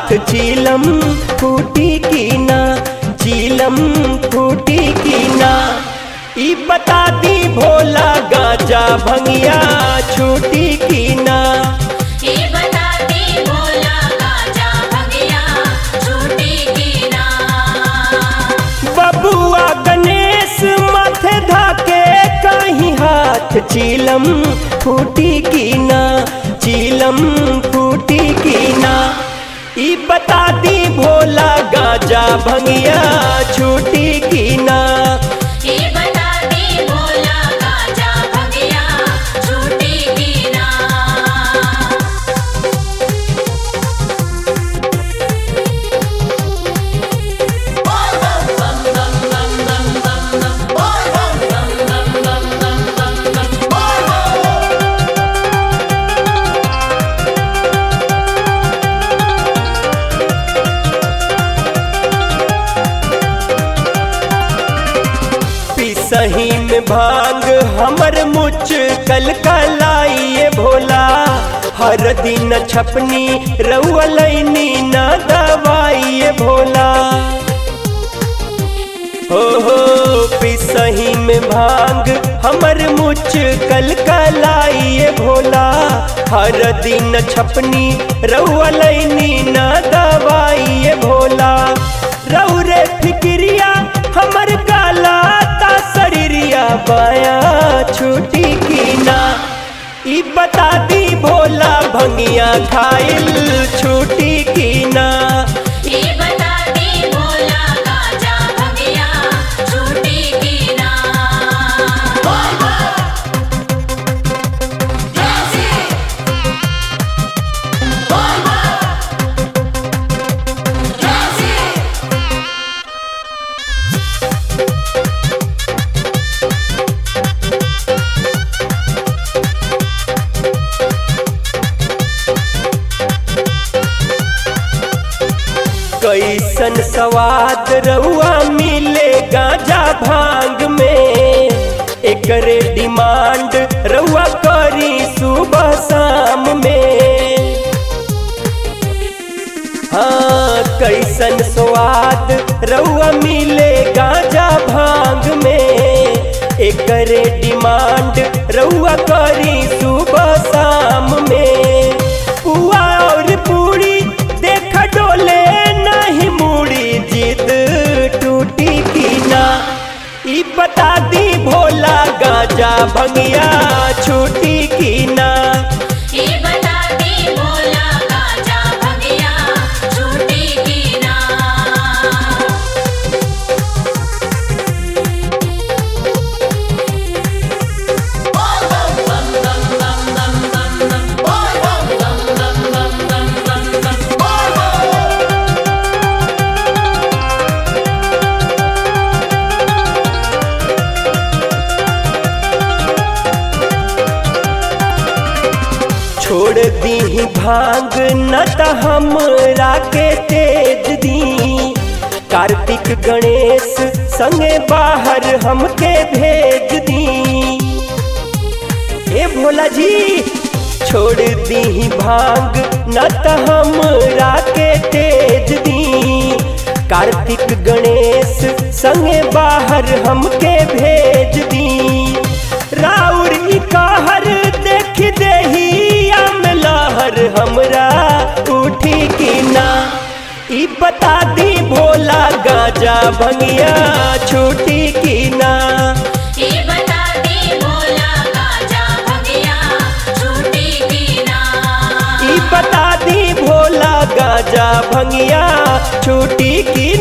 हाथ चीलम फूटी की ना चीलम फूटी की ना ई बता दी भोला गाजा भंगिया छूटी की ना ये बताती भोला गाजा भगिया छूटी की ना बबुआ गणेश माथे धाके कहीं हाथ चीलम फूटी की ना चीलम फूटी की ना ई बता दी भोला गाजा भंगिया छूटी की ना ये बताती भोला गाजा भगिया छूटी की ना पिसही में भांग हमर मुच कल कलाइए भोला हर दिन छपनी रउलैनी न दवाइए भोला हो हो पिसही में भांग हमर मुच कल कलाइए भोला हर दिन छपनी रउलैनी न दवाइए भोला रउ रे फिक्रिया हमर काला ता शरीरिया बाया छूटी की ना ई बता दी भोला भंगिया खाइल छूटी की ना ये बताती भोला गाजा भगिया छूटी की ना कैसन स्वाद रउआ मिले गांजा भांग में एकरे डिमांड रउआ करी सुबह शाम में हाँ कैसन स्वाद रउआ मिले गांजा भांग में एकरे डिमांड रउआ करी सुबह शाम में पुआ और पूरी देख डोले नहीं मुड़ी जिद टूटी की ना ई बता दी भोला गाजा भंगिया छूटी की ना ये बताती भोला गाजा भगिया छूटी की ना छोड़ दी भांग न त हमरा के तेज दी कार्तिक गणेश संगे बाहर हमके भेज दी ए भोला जी छोड़ दी भांग न त हमरा के तेज दी कार्तिक गणेश संगे बाहर हमके भेज दी राउर ई कहर देख देही आम लहर हमरा उठी की ना ई बता दी भोला गाजा भंगिया छूटी की ना ये बताती भोला गाजा भगिया छूटी की ना ई बता दी भोला गाजा भंगिया छूटी की